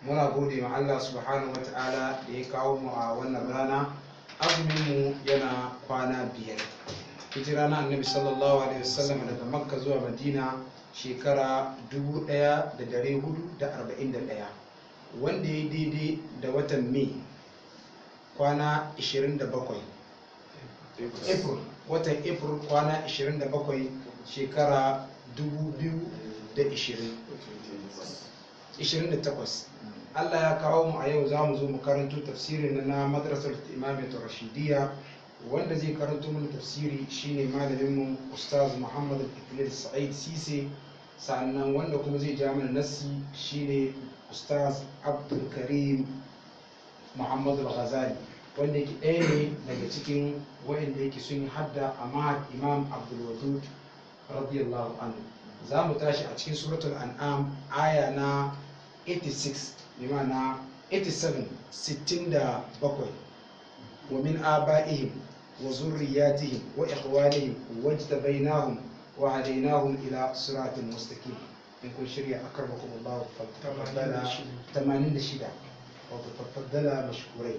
muna gode ma Allah subhanahu wata'ala da ya kawo mu a wannan rana azumin mu yana kwana biyar hijira na annabi sallallahu alaihi wasallam daga makka zuwa madina shekara 1441 wanda ya daidai da watan mai kwana 27 april watan april kwana 27 shekara 2020 28 Allah ya kawo mu a yau za mu zo mu karanto tafsirin na madrasar imamiyar rashidiyya wanda zai karanto mana tafsiri shine malaminmu ustaz muhammad al sa'id sise sannan wanda kuma zai ja mana nassi shine ustaz abdul karim muhammad al-ghazali wanda yake ɗaya ne daga cikin waɗanda yake sun yi hadda a mahad imam abdul wadud radiyallahu anhu za mu tashi a cikin suratul an'am aya na 86 bimana 87 67 wa min aba'ihim wa zurriyatihim wa ikhwanihim wajtabainahum wa hadainahum ila siratin mustaqim in kun shirya akarbakum Allah faddala 86 wato faddala mashkurai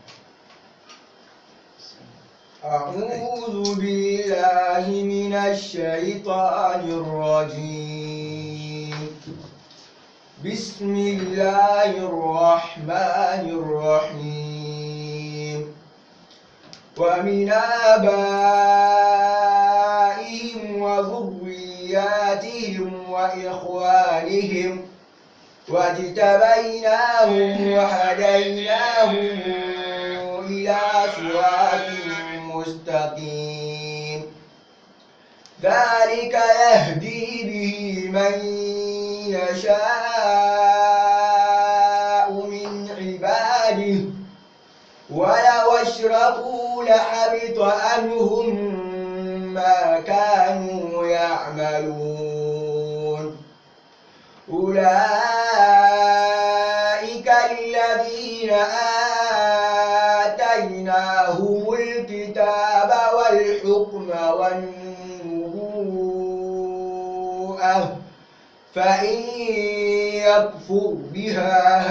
أعوذ بالله من الشيطان الرجيم بسم الله الرحمن الرحيم ومن آبائهم وذرياتهم وإخوانهم واجتبيناهم وهديناهم إلى صراط مستقيم ذلك يهدي به من يشاء من عباده ولو اشركوا لحبط عنهم ما كانوا يعملون أولئك الذين آتيناهم الكتاب والحكم والنبوءة فإن يكفر بها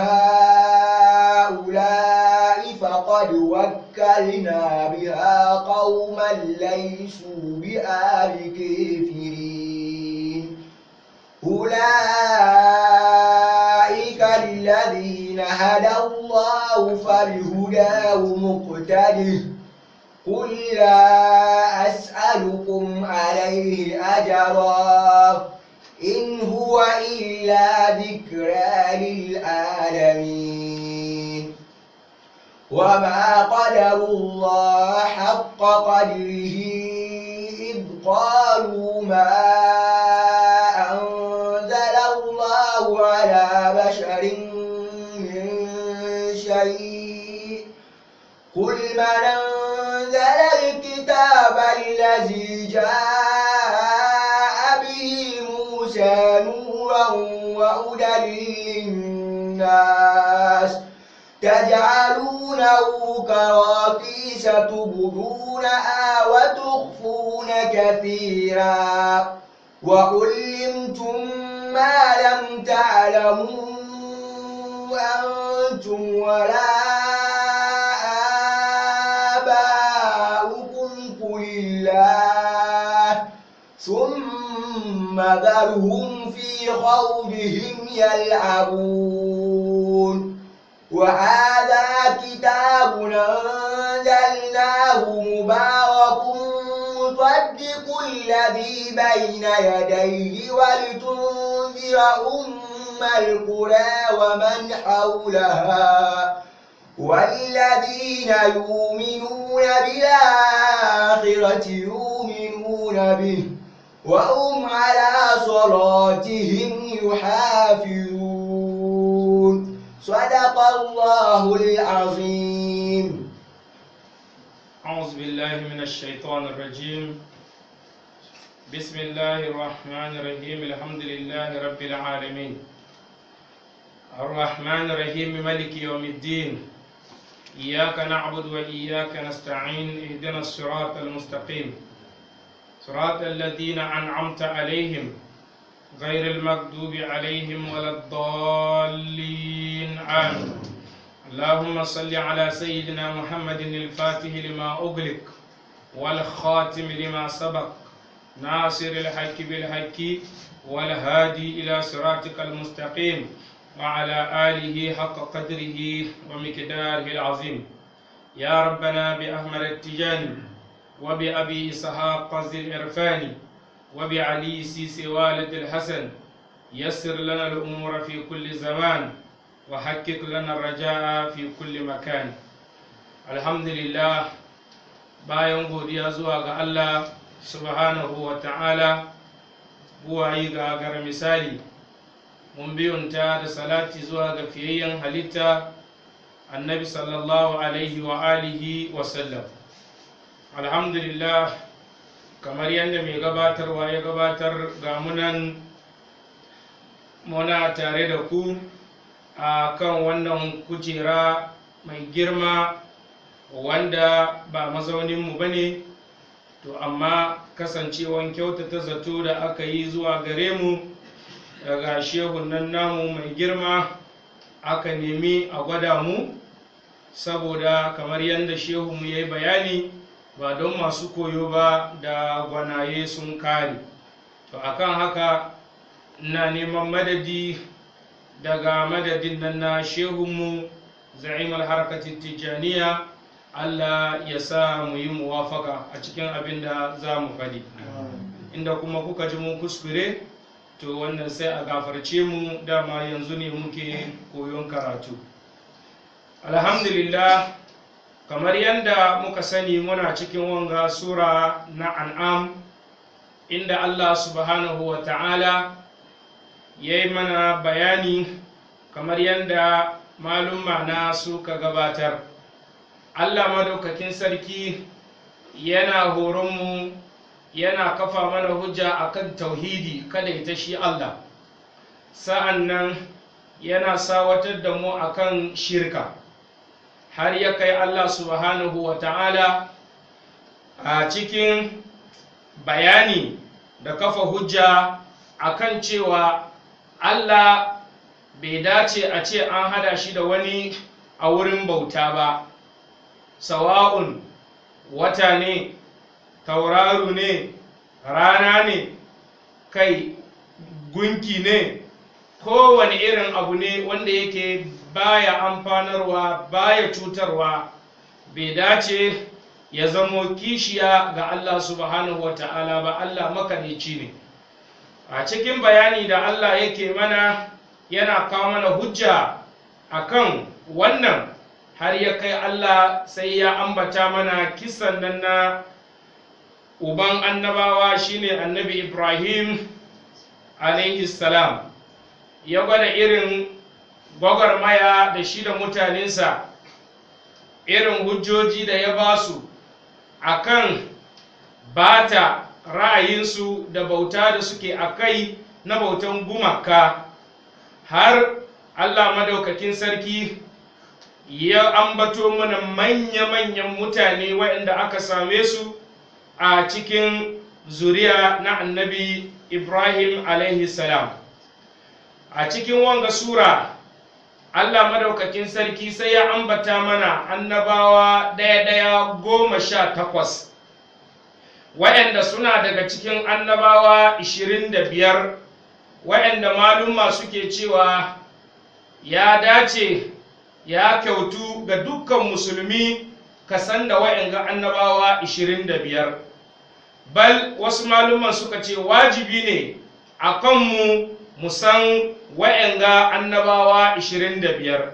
هؤلاء فقد وكلنا بها قوما ليسوا بها بكافرين أولئك الذين هدى الله فبهداه مقتده قل لا أسألكم عليه أجرا إن هو إلا ذكرى للعالمين وما قدروا الله حق قدره إذ قالوا ما أنزل الله على بشر من شيء قل من أنزل الكتاب الذي جاء به موسى نورا وهدى للناس تجعلونه كراكيس تبدونها وتخفون كثيرا وعلمتم ما لم تعلموا أنتم ولا آباؤكم قل الله ثم ذرهم في خوضهم يلعبون وهذا كتاب أنزلناه مبارك مصدق الذي بين يديه ولتنذر أم القرى ومن حولها والذين يؤمنون بالآخرة يؤمنون به وهم على صلاتهم يحافظون صدق الله العظيم أعوذ بالله من الشيطان الرجيم بسم الله الرحمن الرحيم الحمد لله رب العالمين الرحمن الرحيم ملك يوم الدين إياك نعبد وإياك نستعين اهدنا الصراط المستقيم صراط الذين أنعمت عليهم غير المغضوب عليهم ولا الضالين المستعان اللهم صل على سيدنا محمد الفاتح لما أغلق والخاتم لما سبق ناصر الحق بالحق والهادي إلى صراطك المستقيم وعلى آله حق قدره ومقداره العظيم يا ربنا بأحمد التجاني وبأبي إسحاق ذي العرفان وبعلي سيسي والد الحسن يسر لنا الأمور في كل زمان وحقق لنا الرجاء في كل مكان الحمد لله bayan godiya zuwa ga Allah subhanahu wa ta'ala buwayi ga gar misali mun biyunta da salati zuwa ga fiyayyen halitta annabi sallallahu alaihi wa alihi wa sallam alhamdulillah kamar yadda mai gabatarwa ya gabatar ga munan muna tare da ku a kan wannan kujera mai girma wanda ba mazauninmu ba ne to amma kasancewan kyautata zato da aka yi zuwa gare mu daga shehun nan namu mai girma aka nemi a gwada mu saboda kamar yadda shehunmu ya yi bayani ba don masu koyo ba da gwanaye sun kare to akan haka na neman madadi daga madadin nan na shehunmu za'imar harkatin tijjaniya Allah ya sa mu yi muwafaka a cikin abin da za mu faɗi inda kuma kuka ji mun kuskure to wannan sai a gafarce mu dama yanzu ne muke koyon karatu alhamdulillah kamar yadda muka sani muna cikin wanga sura na an'am inda Allah subhanahu wa ta'ala ya yi mana bayani kamar yadda malumma na suka gabatar Allah madaukakin sarki yana horonmu yana kafa mana hujja akan tauhidi kada ita shi Allah sa'an nan yana sawatar da mu akan shirka har ya kai Allah subhanahu wa ta'ala a cikin bayani da kafa hujja akan cewa Allah bai dace a ce an hada shi da wani a wurin bauta ba sawa'un wata ne tauraru ne rana ne kai gunki ne kowane irin abu ne wanda yake baya amfanarwa baya cutarwa bai dace ya zamo kishiya ga Allah subhanahu wa ta'ala ba Allah makanici ne a cikin bayani da Allah yake mana yana kawo mana hujja akan wannan har ya kai Allah sai ya ambata mana kisan nan na uban annabawa shine annabi Ibrahim alaihi salam ya gwada irin gwagwarmaya da shi da mutanensa irin hujjoji da ya ba su a kan bata ra'ayinsu da bauta da suke a kai na bautan gumaka har Allah madaukakin sarki ya ambato mana manya-manyan mutane waɗanda aka same su a cikin zuriya na annabi Ibrahim alaihi salam a cikin wanga sura Allah madaukakin sarki sai ya ambata mana annabawa ɗaya-ɗaya goma sha takwas waɗanda suna daga cikin annabawa ishirin da biyar waɗanda maluma suke cewa ya dace ya kyautu ga dukkan musulmi ka san da waɗanda annabawa ishirin da biyar bal wasu maluman suka ce wajibi ne a kanmu mu san wa'yanga annabawa 25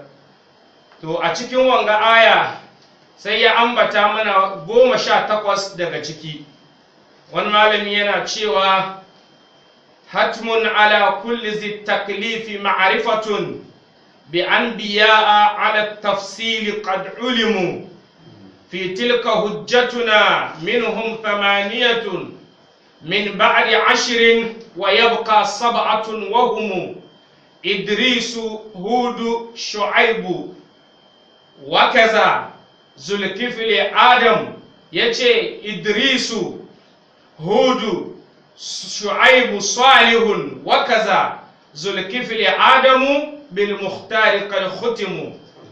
to a cikin wanga aya sai ya ambata mana goma sha takwas daga ciki wani malami yana cewa hatmun ala kulli zi taklifi ma'rifatun bi anbiya'a ala tafsili qad ulimu fi tilka hujjatuna minhum thamaniyatun من بعد عشر ويبقى سبعة وهم إدريس هود شعيب وكذا ذو الكفل آدم يتي إدريس هود شعيب صالح وكذا ذو الكفل آدم bil muhtari qad khutimu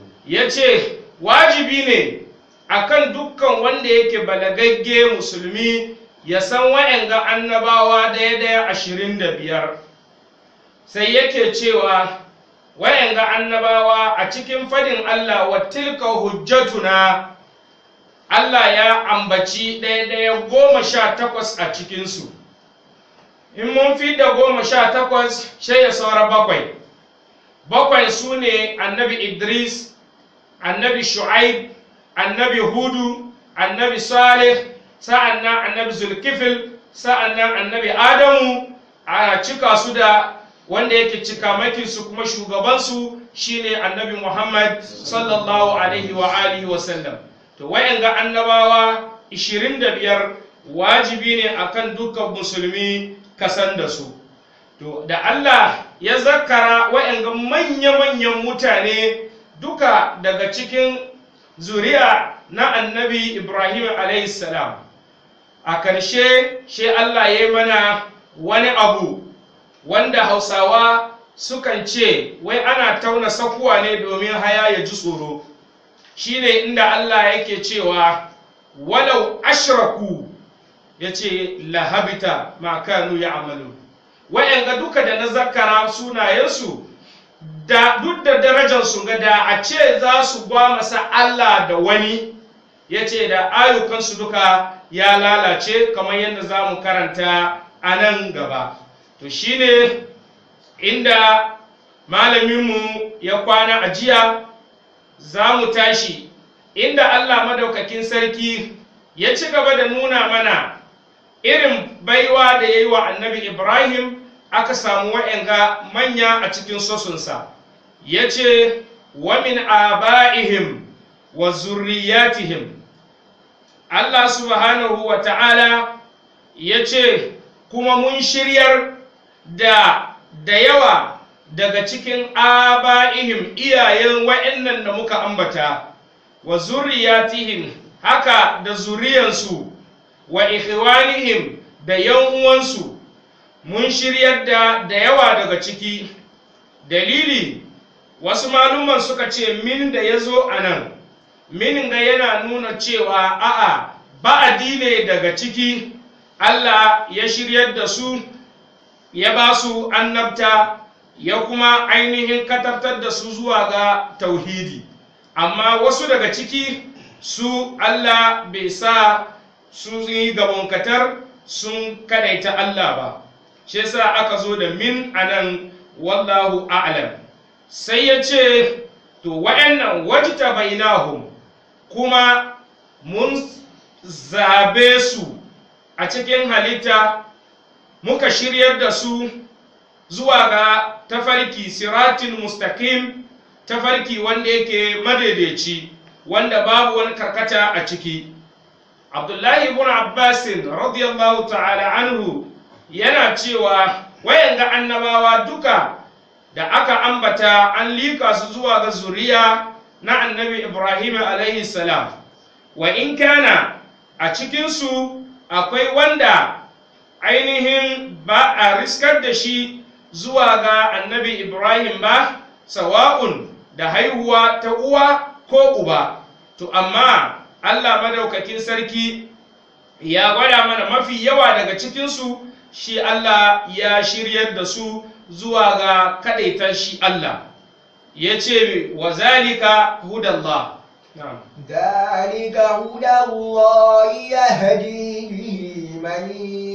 yace wajibi ne akan dukkan wanda yake balagagge musulmi ya san wa'anga annabawa daya daya ashirin da biyar sai yake cewa wa'anga annabawa a cikin fadin Allah wa tilka hujjatuna Allah ya ambaci ɗaya ɗaya goma sha takwas a cikinsu in mun fi da goma sha takwas sai ya saura bakwai bakwai su ne annabi idris annabi shu'aib annabi hudu annabi salih sa'an nan annabi zulkifil sa'an nan annabi adamu a cika su da wanda yake cika makinsu kuma shugabansu shine annabi muhammad sallallahu alaihi wa alihi wa sallam to wayanga annabawa 25 wajibi ne akan dukkan musulmi kasan da su to da Allah ya zakara wayanga manya-manyan mutane duka daga cikin zuriya na annabi Ibrahim salam a ƙarshe shi Allah ya yi mana wani abu wanda hausawa sukan ce wai ana tauna sakuwa ne domin haya ya ji tsoro shine inda Allah yake cewa walau ashraku ya ce lahabita ma kanu ya amalu wa'yanga duka da na zakara sunayensu da duk da darajarsu ga da a ce za su masa Allah da wani ya ce da ayyukansu duka ya lalace kamar yadda za mu karanta a nan gaba to shine inda malaminmu ya kwana a jiya za mu tashi inda Allah madaukakin sarki ya ci gaba da nuna mana irin baiwa da ya yi wa annabi Ibrahim aka samu wa'yanga manya a cikin sosunsa ya ce wa min aba'ihim wa zurriyatihim Allah subhanahu wa ta'ala ya ce kuma mun shiryar da da yawa daga cikin aba'ihim iyayen wa'annan da muka ambata wa zurriyatihim haka da zuriyansu wa ikhwanihim da yan uwansu mun shiryar da da yawa daga ciki dalili wasu maluman suka ce min da ya zo a nan min ga yana nuna cewa a'a ba'adi ne daga ciki Allah ya shiryar da su ya ba su annabta ya kuma ainihin katartar da su zuwa ga tauhidi amma wasu daga ciki su Allah bai sa su yi gabonkatar sun kadaita Allah ba shi yasa aka zo da min anan wallahu a'lam sai ya ce to wa'annan wajta bainahum kuma mun zabe su a cikin halitta muka shiryar da su zuwa ga tafarki siratin mustaqim tafarki wanda yake madaidaici wanda babu wani karkata a ciki abdullahi ibn abbasin radiyallahu ta'ala anhu yana cewa wayanga annabawa duka da aka ambata an lika su zuwa ga zuriya na annabi ibrahim alaihi salam wa in kana a cikinsu akwai wanda ainihin ba a riskar da shi zuwa ga annabi ibrahim ba sawa'un da haihuwa ta uwa ko uba to amma allah madaukakin sarki ya gwada mana mafi yawa daga cikinsu shi allah ya shiryar da su zuwa ga kadaitar shi allah ya ce wa zalika hudallah ذلك هدى الله يهدي به من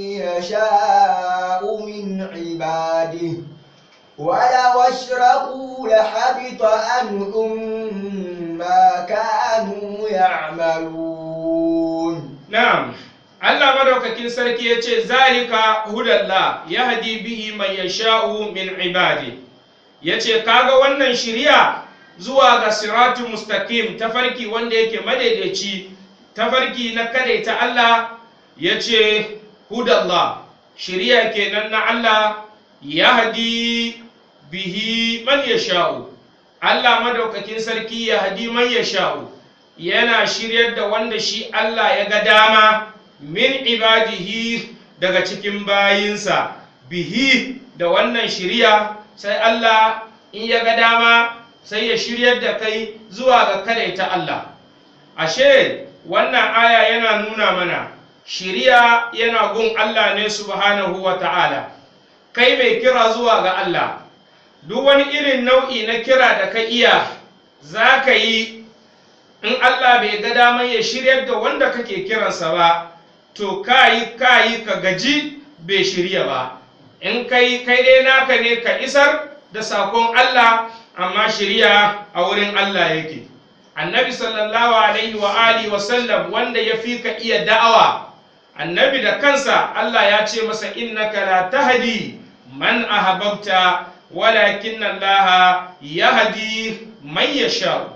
يشاء من عباده ولو أشركوا لحبط عنهم ما كانوا يعملون na'am Allah madaukakin sarki ya ce zalika hudallah yahdi bihi man yasha'u min ibadi yace kaga wannan shiriya zuwa ga siratu mustaqim tafarki wanda yake madaidaici tafarki na kadaita Allah yace hudallah shiriya kenan na Allah yahdi bihi man yasha'u Allah madaukakin sarki yahdi man yasha'u yana shiryar da wanda shi Allah ya ga dama min ibadihi daga cikin bayinsa bihi da wannan shiriya sai Allah in ya ga dama sai ya shiryar da kai zuwa ga kadaita Allah ashe wannan aya yana nuna mana shiriya yana gun Allah ne subhanahu wa ta'ala kai mai kira zuwa ga Allah duk wani irin nau'i na kira da ka iya za ka yi in Allah bai ga damar ya shiryar da wanda kake kiransa ba to kayi kayi ka gaji bai shirya ba in kai kai dai naka ne ka isar da sakon Allah amma shirya a wurin Allah yake annabi sallallahu alaihi wa alihi wa sallam wanda ya fi ka iya da'awa annabi da kansa Allah ya ce masa innaka la tahdi man ahbabta walakin Allah yahdi man yasha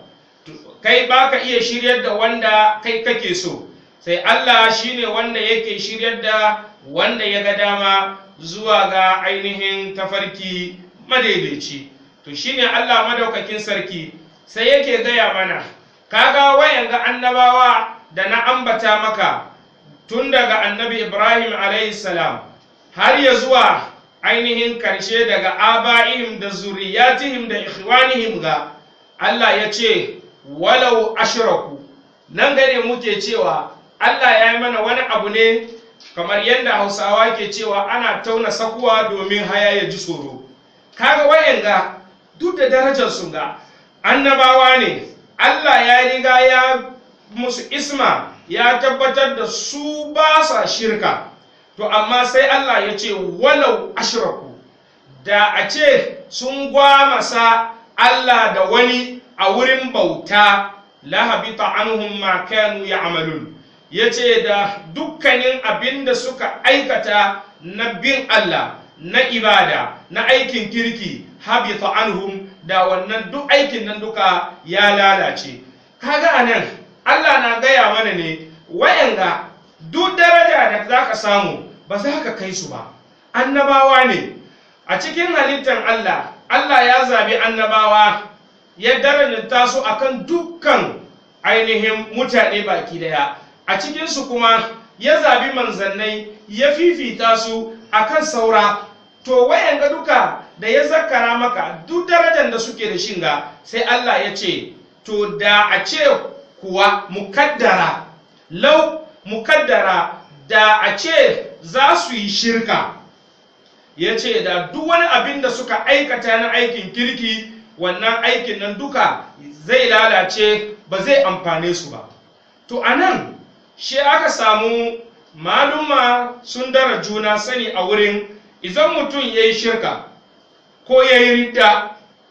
kai baka iya shiryar da wanda kai kake so sai Allah shine wanda yake shiryar da wanda ya ga dama zuwa ga ainihin tafarki madaidaici to shine Allah madaukakin sarki sai yake gaya mana kaga wayan ga annabawa da na ambata maka tun daga annabi Ibrahim alayhi salam har ya zuwa ainihin karshe daga aba'ihim da zuriyatihim da ikhwanihim ga Allah ya ce walau ashraku nan gane muke cewa Allah ya yi mana wani abu ne kamar yadda hausawa ke cewa ana tauna sakuwa domin haya ya ji tsoro kaga wayanga duk da darajar su ga annabawa ne Allah ya riga ya musu isma ya tabbatar da su ba sa shirka to amma sai Allah ya ce walau ashraku da a ce sun gwamasa Allah da wani a wurin bauta lahabita anhum ma kanu ya'malun yace da dukkanin abin da suka aikata na bin Allah na ibada na aikin kirki habita anhum da wannan duk aikin nan duka ya lalace kaga anan Allah na gaya mana ne wayanga duk daraja da zaka samu ba za ka kai su ba annabawa ne a cikin halittar Allah Allah ya zabi annabawa ya darajanta su akan dukkan ainihin mutane baki daya a cikinsu kuma ya zabi manzannai ya fifita su akan saura to wayan ga duka da ya zakara maka duk darajar da suke da shinga sai Allah ya ce to da a ce kuwa mukaddara lau mukaddara da a ce za su yi shirka ya ce da duk wani abin da suka aikata na aikin kirki wannan aikin nan duka zai lalace ba zai amfane su ba to a nan shi aka samu maluma sun dara juna sani a wurin idan mutum ya yi shirka ko ya yi ridda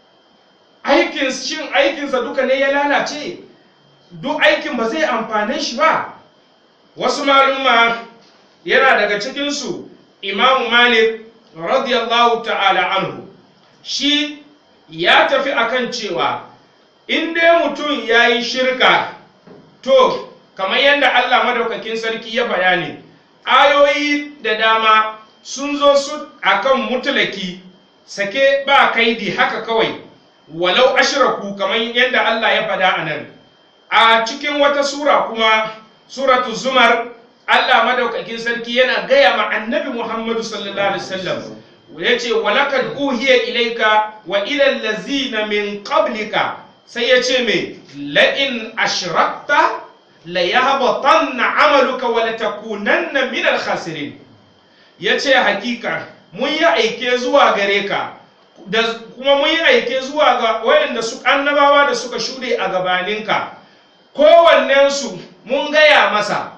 aikin shin aikinsa duka ne ya lalace duk aikin ba zai amfane shi ba wasu maluma yana daga cikinsu imamu malik radiyallahu ta'ala anhu shi ya tafi akan cewa in dai mutum ya yi shirka to kamar yadda Allah madaukakin sarki ya bayani ayoyi da dama sun zo su akan mutulaki sake ba kaidi haka kawai walau ashraku kamar yadda Allah ya fada a nan a cikin wata sura kuma suratu zumar Allah madaukakin sarki yana gaya ma annabi Muhammadu sallallahu alaihi wasallam ya ce walakad uhiya ilaika wa ilal lazina min qablika sai ya ce me la'in ashrakta la yahbatanna amaluka wa la takunanna min al khasirin ya ce hakika mun yi aike zuwa gare ka da kuma mun yi aike zuwa ga wayanda su annabawa da suka shuɗe a gabaninka kowannensu mun gaya masa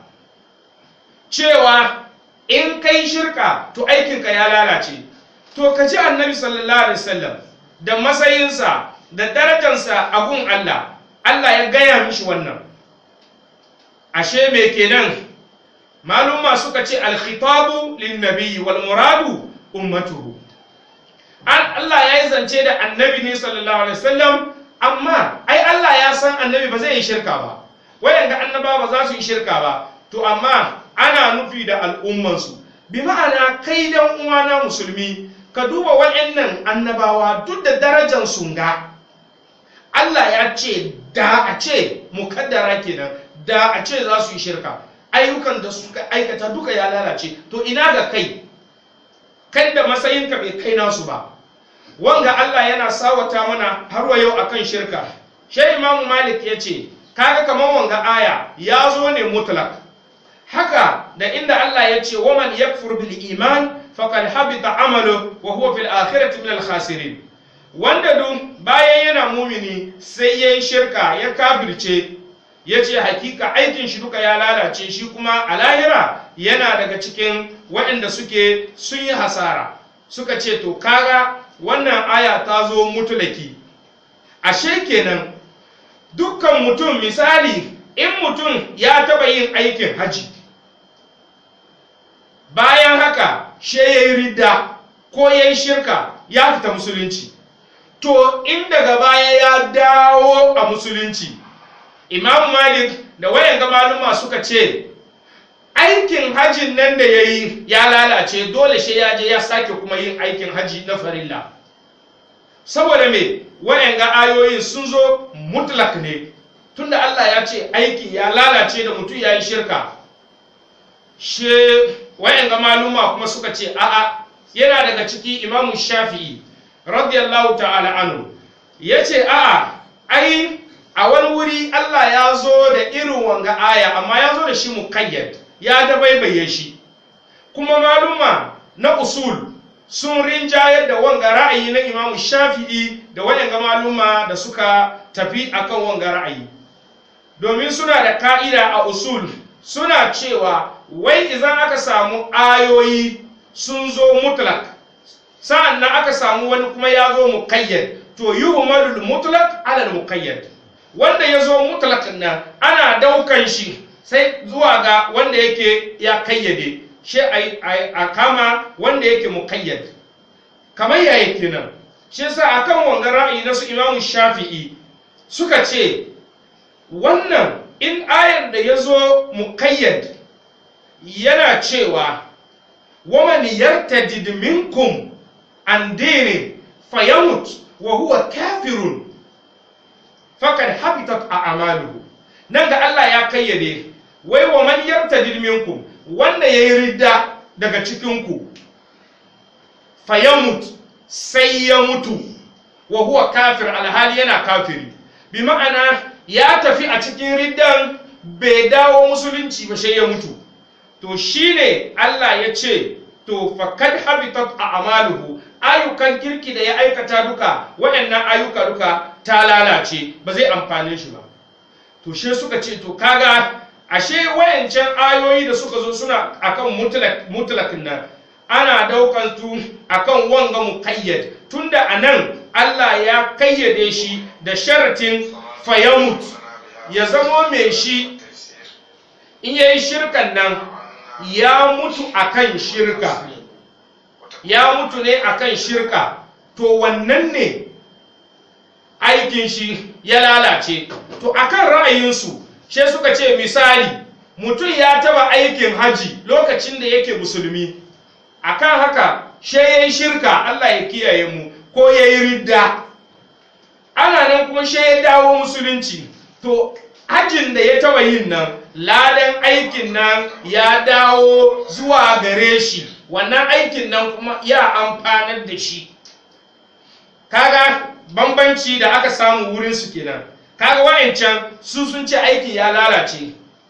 cewa in kai shirka to aikinka ya lalace to ka ji annabi sallallahu alaihi wasallam da matsayinsa da darajarsa a gun Allah Allah ya gaya mishi wannan ashe me kenan maluma suka ce alkhitabu linnabiyyi wal muradu ummatuhu Allah ya yi zance da annabi ne sallallahu alaihi wasallam amma ai Allah ya san annabi ba zai yi shirka ba wayanda annaba ba za su yi shirka ba to amma ana nufi da al'ummansu bi ma'ana kai dan uwana musulmi ka duba waɗannan annabawa duk da darajar sunga Allah ya ce da a ce mukaddara kenan da a ce za su yi shirka ayyukan da suka aikata duka ya lalace to ina ga kai kai da matsayinka bai kai nasu ba wanga Allah yana sawata mana har wa yau akan shirka shai imamu malik ya ce kaga kamar wanga aya ya zo ne mutlak haka da inda Allah ya ce waman yakfur bil iman faqad habita amalu wa huwa fil akhirati min al khasirin wanda duk bayan yana mumini sai yayin shirka ya kafirce ya ce hakika aikin shi duka ya lalace shi kuma a lahira yana daga cikin waɗanda suke sun yi hasara suka ce to kaga wannan aya ta zo mutulaki ashe kenan dukkan mutum misali in mutum ya taba yin aikin haji bayan haka she ya yi ridda ko ya yi shirka ya fita musulunci to in daga baya ya dawo a musulunci imam malik da wayan maluma suka ce aikin hajin nan da ya yi ya lalace dole shi ya je ya sake kuma yin aikin haji na farilla saboda me wayan ga ayoyin sun zo mutlak ne tunda Allah ya ce aiki ya lalace da mutum ya yi shirka she wayan ga maluma kuma suka ce a'a yana daga ciki imamu shafi'i radiyallahu ta'ala anhu ya ce a'a ai a wani wuri Allah ya zo da irin wanga aya amma ya zo da shi mukayyad ya dabaibaye shi kuma maluma na usul sun rinjayar da wanga ra'ayi na imamu shafi'i da waɗanga maluma da suka tafi akan wanga ra'ayi domin suna da ka'ida a usul suna cewa wai idan aka samu ayoyi sun zo mutlak sa'an nan aka samu wani kuma ya zo mukayyad to yuhmalul mutlak alal mukayyad wanda ya zo mutlak nan ana daukan shi sai zuwa ga wanda yake ya kayyade shi a kama wanda yake mukayyad kamar ya yake nan shi sa akan wanga ra'ayi na su imamu shafi'i suka ce wannan in ayar da ya zo mukayyad yana cewa waman yartadid minkum an dini fayamut wa huwa kafirun fakad habitat a amaluhu nan ga Allah ya kayyade wai wa man yartadid minkum wanda yayi ridda daga cikin ku fayamut sai ya mutu wa huwa kafir alhali yana kafiri bi ma'ana ya tafi a cikin riddan bai dawo musulunci ba sai ya mutu to shine Allah ya ce to fakad habitat a amaluhu ayyukan kirki da ya aikata duka waɗannan ayyuka duka ta lalace ba zai amfane shi ba to she suka ce to kaga ashe wayancan ayoyi da suka zo suna akan mutlak mutlakin nan ana daukan tu akan wanga muqayyad tunda anan Allah ya kayyade shi da sharatin fayamut ya zamo mai shi in yayi shirkan nan ya mutu akan shirka ya mutu ne akan shirka to wannan ne aikin shi ya lalace to akan ra'ayinsu she suka ce misali mutum ya taba aikin haji lokacin da yake musulmi akan haka she ya yi shirka Allah ya kiyaye mu ko ya yi ridda ana nan kuma she ya dawo musulunci to hajin da ya taba yin nan ladan aikin nan ya dawo zuwa gare shi wannan aikin nan kuma ya amfanar da shi kaga bambanci da aka samu wurin su kenan kaga wayancan su sun ce aiki ya lalace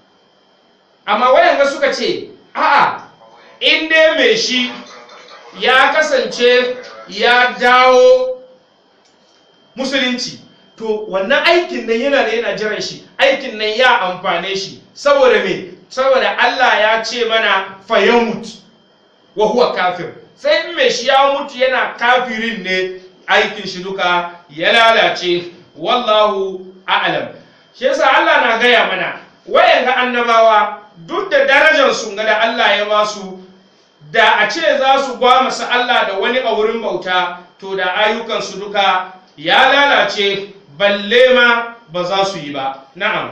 amma wayanga suka ce a'a in dai mai shi ya kasance ya dawo musulunci to wannan aikin nan yana da yana jiran shi aikin nan ya amfane shi saboda me saboda Allah ya ce mana fayamut wa huwa kafir sai in mai shi ya mutu yana kafirin ne aikin shi duka ya lalace wallahu a'lam shi yasa Allah na gaya mana wayanga annabawa duk da darajar su ga da Allah ya ba su da a ce za su gwamasa Allah da wani a wurin bauta to da ayyukan su duka ya lalace balle ma ba za su yi ba na'am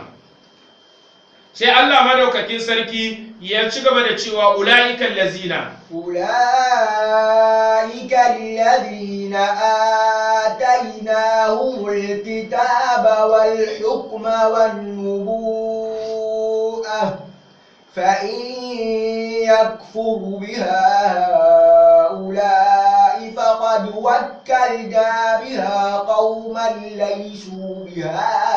sai Allah madaukakin sarki ya ci gaba da cewa ula'ikan lazina أولئك الذين آتيناهم الكتاب والحكم والنبوءة فإن يكفر بها هؤلاء فقد وكلنا بها قوما ليسوا بها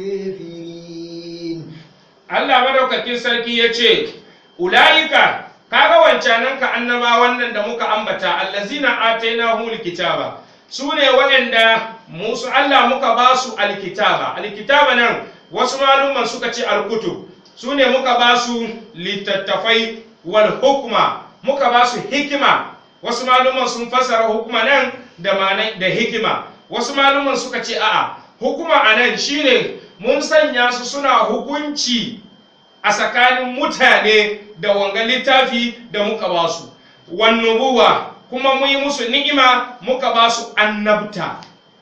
بكافرين Allah madaukakin sarki ya ce, Ula'ika, kaga wancanan ka annabawan nan da muka ambata, allazina atainahumul kitaba su ne waɗanda musu Allah muka ba su alkitaba. Alkitaba nan wasu malumman suka ce alkutu, su ne muka ba su littattafai wal hukma, muka ba su hikima. Wasu malumman sun fassara hukuma nan da manai da hikima. Wasu malumman suka ce a'a, hukuma a nan shine mun sanya su suna hukunci a tsakanin mutane da wanga littafi da muka ba su wannubuwa kuma mun yi musu ni'ima muka ba su annabta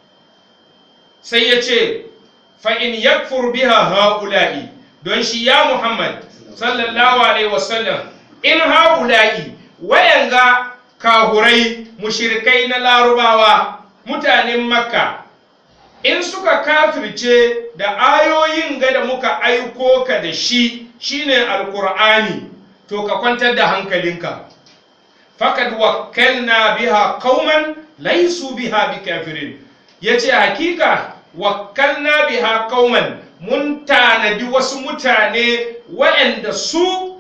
sai ya ce fa'in yakfur biha ha'ula'i don shi ya muhammad sallallahu alaihi wasallam in ha'ula'i wayanga kahurai mushirikai na larubawa mutanen makka in suka kafirce da ayoyin ga da muka aiko ka da shi shine alkur'ani to ka kwantar da hankalinka fakad wakkalna biha qauman laysu biha bikafirin yace hakika wakkalna biha qauman mun tanadi wasu mutane waɗanda su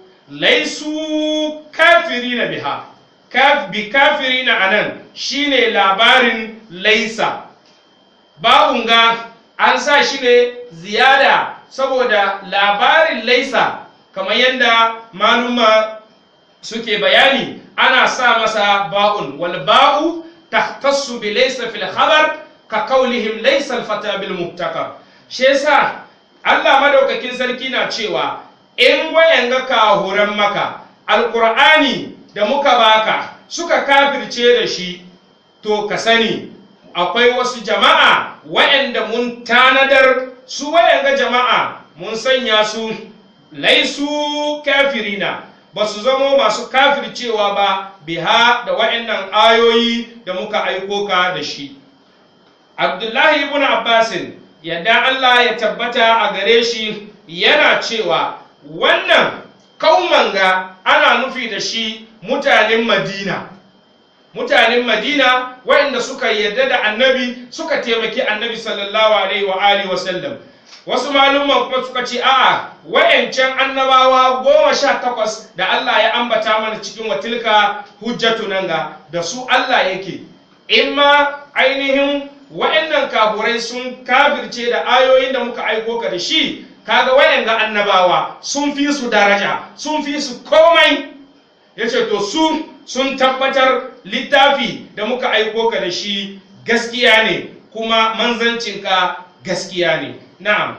laisu kafirina biha kaf bi kafirina anan shine labarin laisa babun ga an sa shi ne ziyada saboda labarin laisa kamar yadda maluma suke bayani ana sa masa ba'un wal ba'u tahtassu bi laysa fil khabar ka kaulihim laysa al fata bil mubtakar shi yasa Allah madaukakin sarki na cewa in wayanga kahuran maka alqur'ani da muka baka suka kafirce da shi to ka sani akwai wasu jama'a wayanda mun tanadar su wayanga jama'a mun sanya su laisu kafirina ba su zamo masu kafircewa ba biha da wa'annan ayoyi da muka aiko ka da shi abdullahi ibn abbasin yadda allah ya tabbata a gare shi yana cewa wannan kaumanga ana nufi da shi mutanen madina mutanen madina waɗanda suka yarda da annabi suka taimaki annabi sallallahu alaihi wa alihi wa sallam wasu malumman kuma suka ce a'a wayancan annabawa goma sha takwas da Allah ya ambata mana cikin watilka hujjatu nan ga da su Allah yake in ma ainihin wayannan kafurai sun kafirce da ayoyin da muka aiko ka da shi kaga wayanga annabawa sun fi su daraja sun fi su komai yace to su sun tabbatar littafi da muka aiko ka da shi gaskiya ne kuma manzancinka gaskiya ne na'am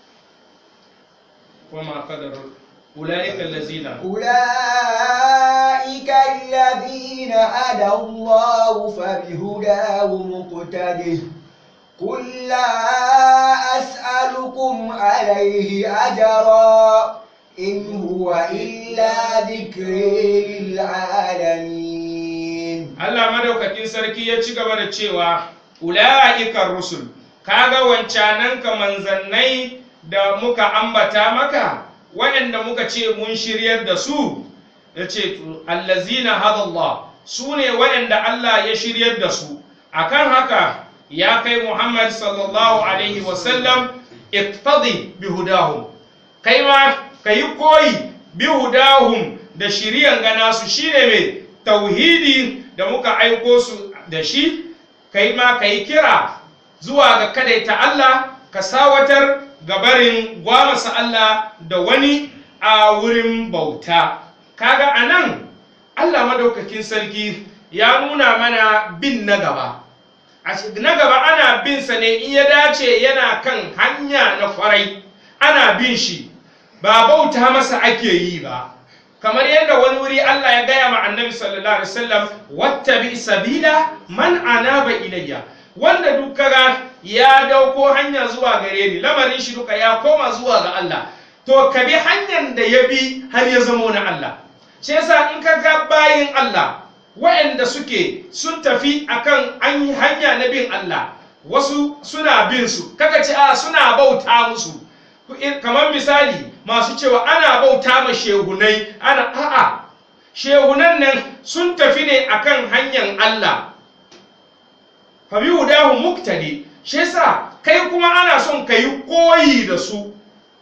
kuma kadar ulaika allazina أولئك الذين هدى الله فبهداه مقتده قل لا أسألكم عليه أجرا إن هو إلا ذكر للعالمين Allah madaukakin sarki ya ci gaba da cewa ula'ikar rusul kaga wancanan ka manzannai da muka ambata maka waɗanda muka ce mun shiryar da su ya ce allazina hadallah su ne waɗanda Allah ya shiryar da su akan haka ya kai Muhammad sallallahu alaihi wasallam iqtadi bihudahum kai ma kayi koyi bihudahum da shiriyan gana su shine mai tauhidi da muka aiko su da shi kai ma kayi kira zuwa ga kadaita Allah ka sawatar gabarin gwamasa Allah da wani a wurin bauta kaga anan Allah madaukakin sarki ya nuna mana bin na gaba na gaba ana bin sa ne in ya dace yana kan hanya na kwarai ana bin shi ba bauta masa ake yi ba kamar yadda wani wuri Allah ya gaya ma annabi sallallahu alaihi wasallam wattabi sabila man anaba ilayya wanda duk kaga ya dauko hanya zuwa gare ni lamarin shi duka ya koma zuwa ga Allah to ka bi hanyar da ya bi har ya zamo na Allah shi yasa in ka ga bayin Allah waɗanda suke sun tafi akan an yi hanya na bin Allah wasu suna bin su kaka ce a suna bauta musu kamar misali masu cewa ana bauta ma shehunai ana a'a shehunan nan sun tafi ne akan hanyar Allah fa bi hudahu muktadi shi yasa kai kuma ana son ka yi koyi da su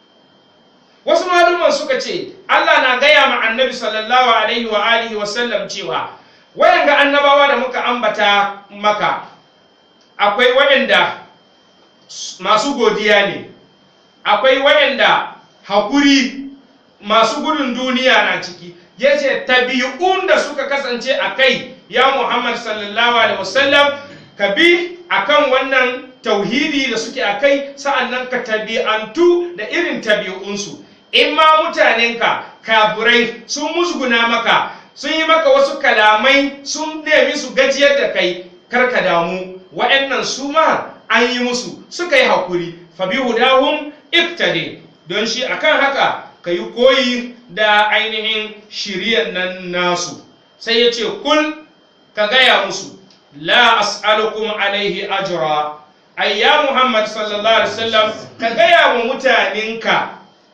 wasu maluman suka ce Allah na gaya ma annabi sallallahu alaihi wa alihi wa sallam cewa wayanga annabawa da muka ambata maka akwai wayanda masu godiya ne akwai wayanda hakuri masu gudun duniya na ciki yace tabi'un da suka kasance a kai ya Muhammad sallallahu alaihi wasallam ka bi akan wannan tauhidi da suke a kai sa'annan ka tabi'antu da irin tabi'unsu in ma mutanenka kaburai sun musguna maka sun yi maka wasu kalamai sun nemi su gajiyar da kai karka damu waɗannan su ma an yi musu suka yi hakuri fabi hudahum iftade don shi akan haka ka yi koyi da ainihin shiryan nan nasu sai ya ce kul ka gaya musu la as'alukum alaihi ajra ayya muhammad sallallahu alaihi wasallam ka gaya wa mutanenka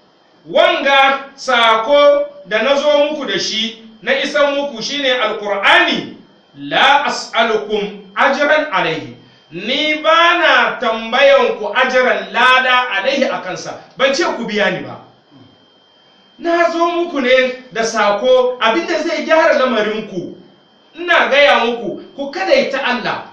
wanga sako da na zo muku da shi na isan muku shine alkur'ani la as'alukum ajran alaihi ni ba na tambayan ku ajran lada alaihi a kansa ban ce ku biya ni ba na zo muku ne da sako abinda zai gyara lamarinku ina gaya muku ku kadaita Allah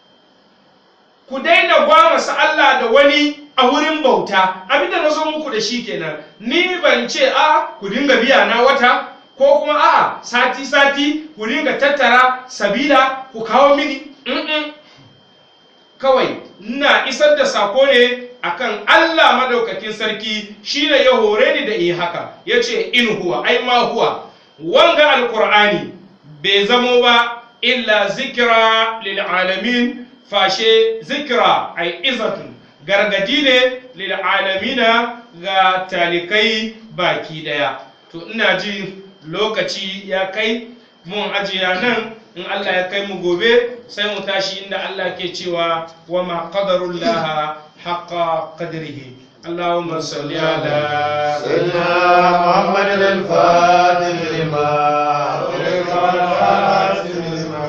ku daina gwamasa Allah da wani a wurin bauta abinda na zo muku da shi kenan ni ban ce a ku dinga biya na wata ko kuma a sati sati ku dinga tattara sabila ku kawo mini Mm-mm. kawai ina isar da sako ne akan Allah madaukakin sarki shine ya hore ni da yi haka yace in huwa ai ma huwa wanga alqur'ani bai zamo ba illa zikra lil alamin fashe zikra ai izatun gargadi ne lil alamina ga talikai baki daya to ina ji lokaci ya kai mun ajiya nan in Allah ya kai mu gobe sai mu tashi inda Allah ke cewa wa ma qadarullah haqqa qadrihi اللهم صل على سيدنا محمد الفاتح لما أغلق والخاتم لما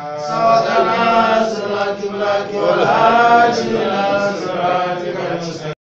سبقنا صراط الحق والهادي إلى صراطك المستقيم